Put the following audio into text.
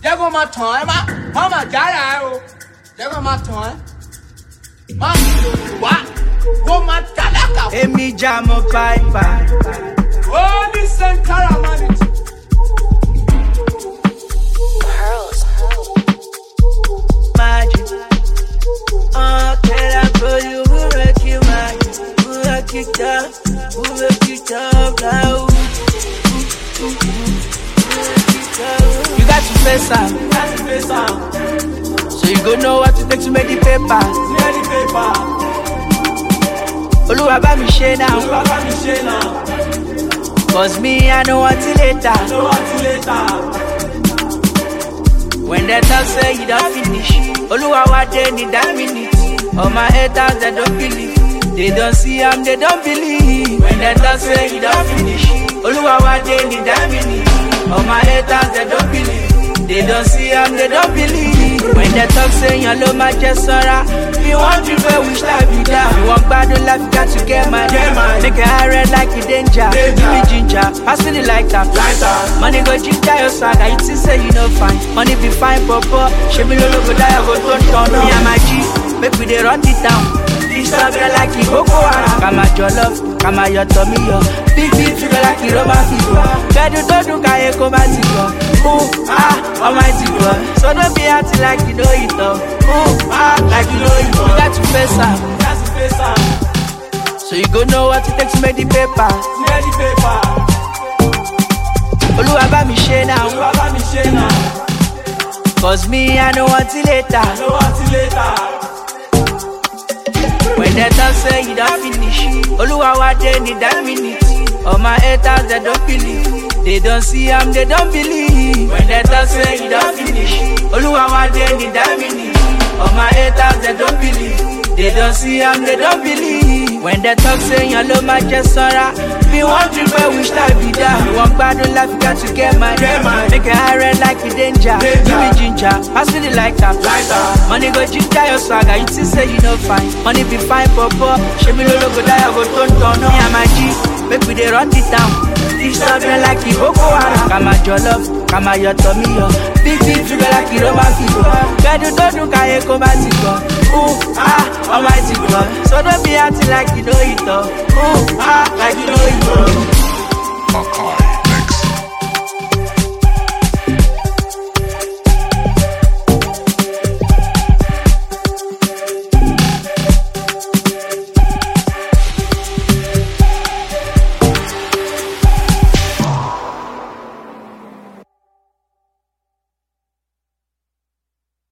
jẹ́ kó máa tàn ẹ́ má má má jára ẹ o jẹ́ kó máa tàn ẹ́ má wá kó máa tálákà fún Èmi jà mọ́ pàìpà. Holy Sankara humanity. Magic. Oh, can I for you? Who make you mad? Who make you tough? Who make you tough? Now, who, who, who, who make you tough? You got to face up. Got to face am. So you go know what to take to make the paper. Clear the paper. Oluwa bá mi ṣe now. Olúwa bá mi ṣe náà. Cause me, I know until later. No until later. When they talk say you don't finish. Oluwa wa dey need that minute. All my haters they don't believe. They don't see am, they don't believe. When they talk say you don't finish. Oluwa wa dey need that minute. All my haters they don't believe. They don't see am, they don't believe. When they talk say your love my just sora. You want to go wish life be down. You want bad life, you got to get mine. Get mine. Make it high red like a danger. Danger. Give me ginger, pass me the lighter. Lighter. Money go ginger your swagger, you think say you no fine. Money be fine, papa. She me no go die, I go turn turn. Me and my G, make we dey run it down. This stuff be like it Boko Haram. Kama jollof, kama your tummy yo. Big big figure like it Roman figure. Bedu to do kaye koma tigo. Ooh ah, almighty God. So don't be acting like you know it all. Ooh ah, like you know it all. You got to face up, Got to face am. so you go know what it takes to make the paper. Clear the paper. Oluwa bá mi ṣe now. Olúwa bá mi ṣe náà. Cause me, I know until later. No until later. When they talk say you don't finish, Oluwa wa dey need that minute. All my haters they don't believe, they don't see am, they don't believe. When they talk say you don't finish, Oluwa wa dey need that minute. All my haters they don't believe, they don't see am, they don't believe. When they talk say your love my just sora, me want to go wish life be down. You want bad life, you got to get mine. Get mine. Make it high red like a danger. Danger. Give me ginger, pass me the lighter. Lighter. Money go ginger your swagger, you think say you no fine. Money be fine, papa. She me no go die, I go turn turn. Me and my G, make we dey run it down. This stuff be like it Boko Haram. Kama jollof, kama your tummy yo. Big big figure like it Roman figure. Bedu to do kaye koma tigo. Ooh ah, almighty God. So don't be acting like you know it all. Ooh ah, like you know it all. Makai.